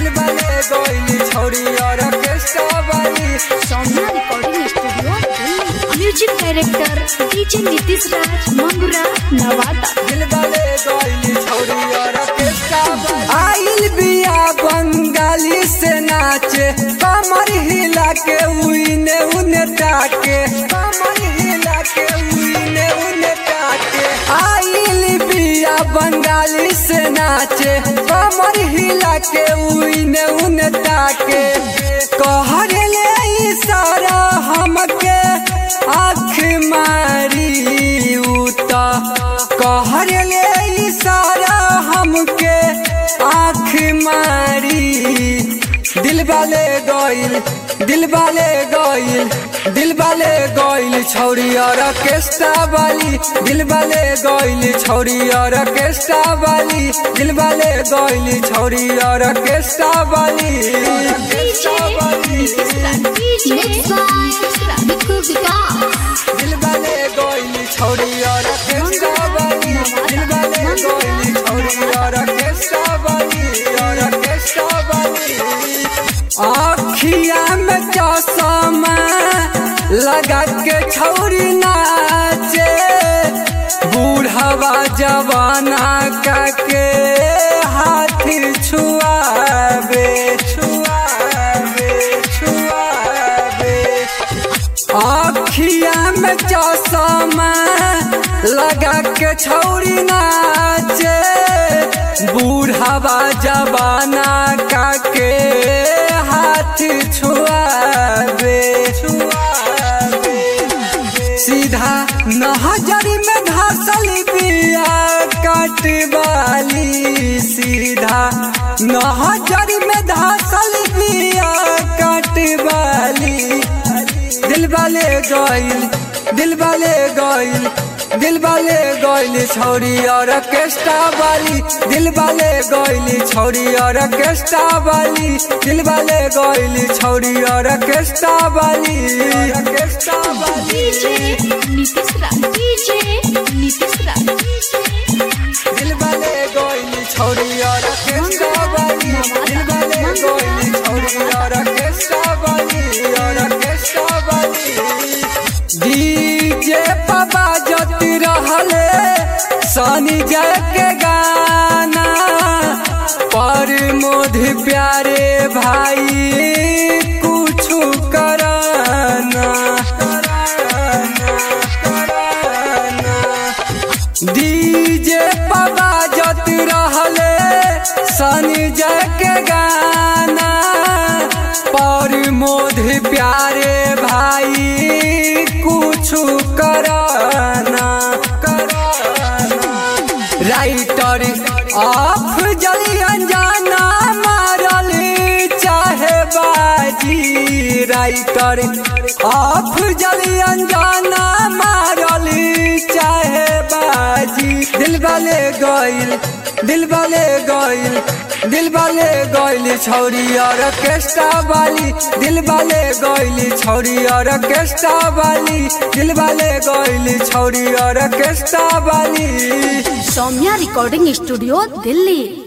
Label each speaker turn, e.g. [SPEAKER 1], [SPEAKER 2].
[SPEAKER 1] दिल वाले गोइली छोड़ी और केस्टा वाली
[SPEAKER 2] Saumya recording studio Delhi music director DJ Nitish Raj Mangura Nawada
[SPEAKER 1] दिल वाले गोइली छोड़ी और केस्टा वाली आइल बिया बंगाली से नाचे कमर हिला के उइने उने ताके कमर हिला के उइने उने ताके आइल बिया बंगाली से नाचे कमर हिला के उइने उने ताके कहरे ले इशारा हमके आँख मारी उता कहरे ले इशारा हमके आँख मारी दिल वाले गइल दिल वाले गइल दिल वाले गइल छौरी और केस्टा वाली दिल वाले गइल छौरी और केस्टा वाली दिल वाले गइल छौरी और केस्टा वाली केस्टा वाली
[SPEAKER 2] Mixed by Bikku Vikas.
[SPEAKER 1] दिल वाले गोइली छोड़ी और केस्टा वाली दिल वाले गोइली छोड़ी और केस्टा वाली और केस्टा वाली आखिया में चश्मा लगा के छौरी नाचे बूढ़वा जवाना का के हाथ छुआबे छुआबे छुआबे आखिया में चश्मा लगा के छौरी नाचे बूढ़ावा जवाना का के हाथ छुआबे छुआबे सीधा नहजरी में घासल बिया कटवाली सीधा नहजरी में घासल बिया कटवाली दिल वाले गइल दिल वाले गइल दिल वाले गइल छौरी और केस्टा वाली दिल वाले गइल छौरी और केस्टा वाली दिल वाले गइल छौरी और केस्टा वाली केस्टा वाली
[SPEAKER 2] DJ नीतीश राज DJ नीतीश राज
[SPEAKER 1] दिल वाले गोइली छोड़ी और केस्टा वाली दिल वाले गोइली छोड़ी और केस्टा वाली और केस्टा वाली डीजे पापा जति रहले सनी जय के गाना पर मोधि प्यारे भाई कुछ कराना कराना कराना डीजे पापा जत रहले सनी जय के गाना पर मोधि प्यारे भाई कुछ कराना कराना राइटर ऑफ जली अनजाना मारल चाहे बाजी राइटर ऑफ जली अनजाना मारल चाहे बाजी दिल वाले गइल दिल वाले गइल दिल वाले गइल छौरी और केस्टा वाली दिल वाले गइल छौरी और केस्टा वाली दिल वाले गइल छौरी और केस्टा वाली
[SPEAKER 2] सौम्या रिकॉर्डिंग स्टूडियो दिल्ली